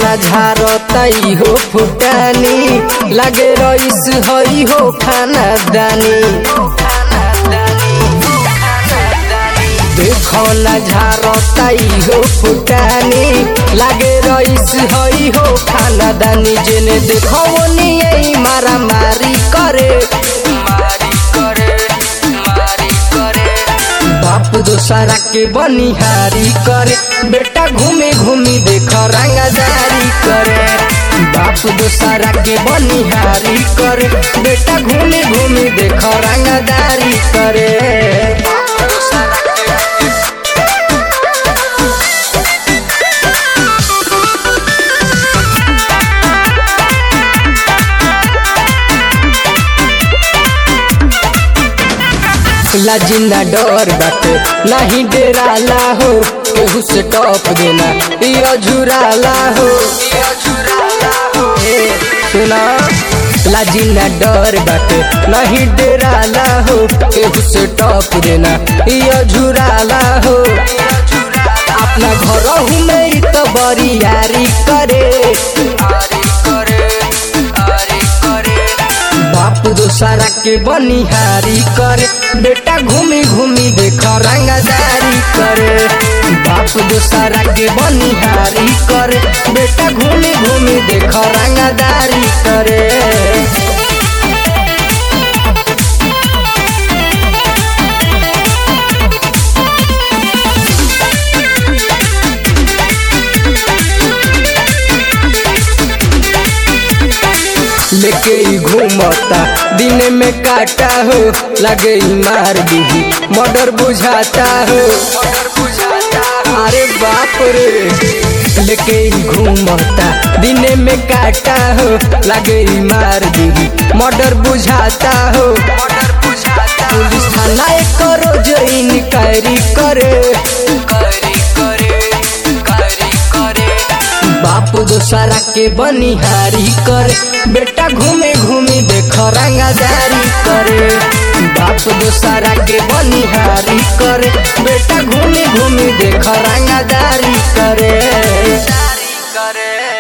ना झारतई हो फुटानी लगे रईस हई हो खाना दानी देखो ना झारतई हो फुटानी लगे रईस हई हो खाना दानी जेने देखो नहीं मारा मारी करे मारी करे मारी करे बाप दोसरा के बनिहारी करे बेटा घूमे घूमी देख रंगदारी करे बाप दोसरा के बनिहारी करे बेटा घूमे घूमी देख रंगदारी करे लाजिना डर बाटे नहीं डेराला हो केहू से टॉप देना ये झुराला हो ए, सुना लाजिना डर बाटे नहीं डेराला हो केहू से टॉप देना ये झुराला हो अपना घर में तो बरियारी करे बाप दोसरा के बनिहारी करे बेटा घूमी घूमी देख रंगदारी करे बाप दोसरा के बनिहारी करे बेटा घूमी घूमी देख रंगदारी करे लेके ही घूमता दिन में काटा हो लगे ही मार दी मर्डर बुझाता हो अरे बाप रे लेके ही घूमता दिन में काटा हो लगे ही मार दी मर्डर बुझाता हो पुलिस थाना एक रोज इनक्वायरी करे बाप दोसरा के बनिहारी करे बेटा घूमे घूमे देख रंगदारी करे बाप दोसरा के बनिहारी करे बेटा घूमे घूमे देख रंगदारी करे करे